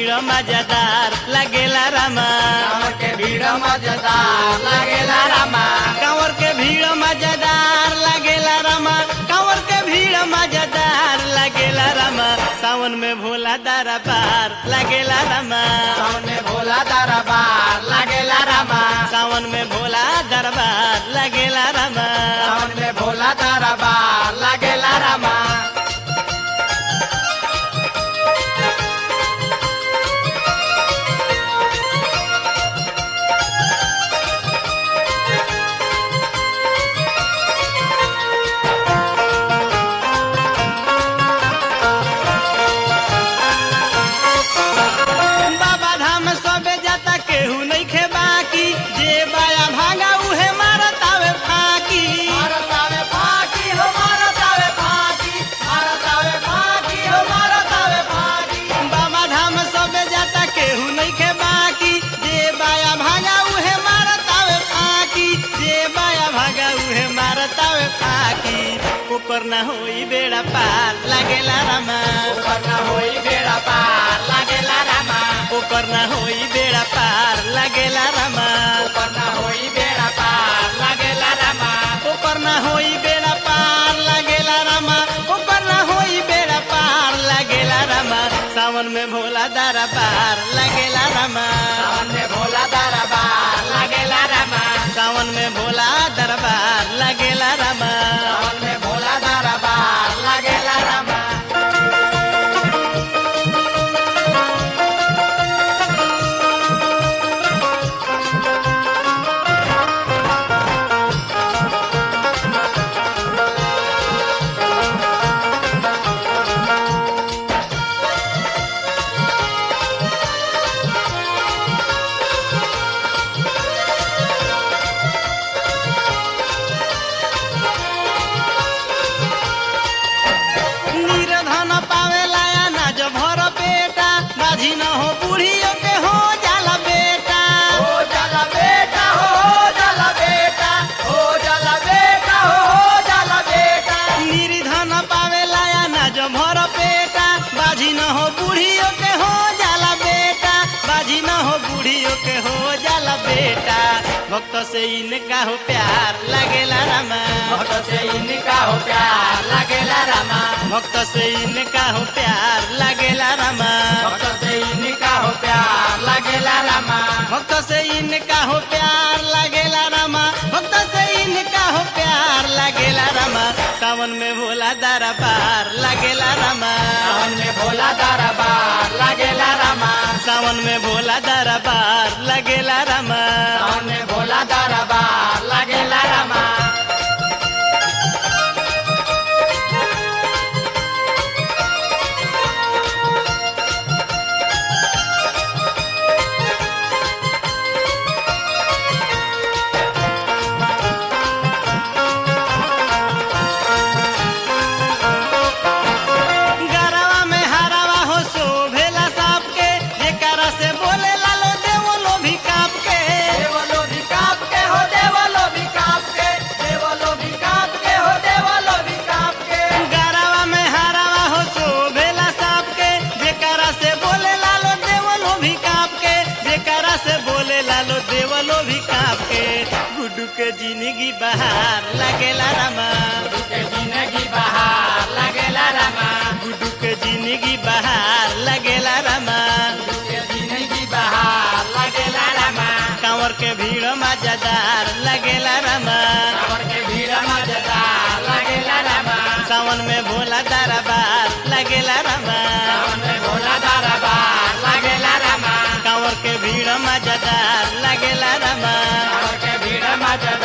भीड़ मजेदार लगेला रामा कांवर के भीड़ मजेदार लागेला रामा कांवर के भीड़ मजेदार लगेला रामा कांवर के भीड़ मजेदार लगेला रामा सावन में भोला दारा पार लगेला रामा सावन में भोला दरबार लागेला रामा सावन में भोला दरबार लगेला रामा सावन में भोला दरबार लागेला रामा बाबा धाम सबे जाता केहू नहीं खे बाकी जे बाया भागा उहे मारत आवे फाकी भारत आवे फाकी हो भारत आवे फाकी भारत आवे फाकी हो भारत आवे फाकी बाबा धाम सबे जाता केहू नहीं खे बाकी जे बाया भागा उहे मारत आवे फाकी जे बाया भागा उहे मारत आवे फाकी ओकर ना होई बेड़ा पार लागेला रामा ऊपर न होई बेड़ा पार लागेला रामा ओकर ना होई बेड़ा पार लागेला रामा ऊपर न होई बेड़ा पार लागेला रामा ओकर ना होई बेड़ा पार लागेला रामा ओकर ना होई बेड़ा पार लागेला रामा सावन में भोला दारा पार लागेला रामा सावन में भोला दरबार लागेला रामा सावन में भोला दरबार लागेला रामा सावन में भोला दरबार लागेला रामा निर्धन पावेला अनाज भर पेटा बाझी न हो बूढ़ियों के हो जाला बेटा हो जाला बेटा हो हो जाला बेटा हो जाला बेटा हो हो जाला बेटा निर्धन पावेला अनाज भर पेटा बाझी न हो बूढ़ियों के हो जाला बेटा बाझी न हो बूढ़ियों के हो जाला बेटा भक्त से इनका हो प्यार लगेला रामा भक्त से इनका हो प्यार लागेला रामा भक्त से इनका हो प्यार लगेला रामा भक्त से इनका हो प्यार लागेला रामा भक्त से इनका हो प्यार लगेला रामा भक्त से इनका हो प्यार लगेला रामा सावन में भोला दारा पार लगेला रामा सावन में भोला दरबार लागेला रामा सावन में भोला दरबार लगेला रामा सावन में भोला दरबार लागेला रामा गरवा में हरावा हो सो भेला साप के जेकरा से बोले लालो देवलो भी काप के देवलो भी काप के हो देवलो भी काप के देवलो भी काप के हो देवलो भी काप के गरवा में हरावा हो सो भेला साप के जेकरा से बोले लालो देवलो भी काप के जेकरा से बोले लालो देवलो भी काप के गुड्डू के जिंदगी बहार लगेला रामा के जिंदगी बहार लागेला रामा गुड्डू के जिंदगी बहार लगेला रामा के जिंदगी बहार लागेला रामा कांवर के भीड़ मजेदार लगेला रामा कांवर के भीड़ मजेदार लागेला रामा सावन में भोला दरबार लगेला रामा सावन में भोला दरबार लागेला रामा कांवर के भीड़ मजेदार लगेला रामा कांवर के भीड़ मजेदार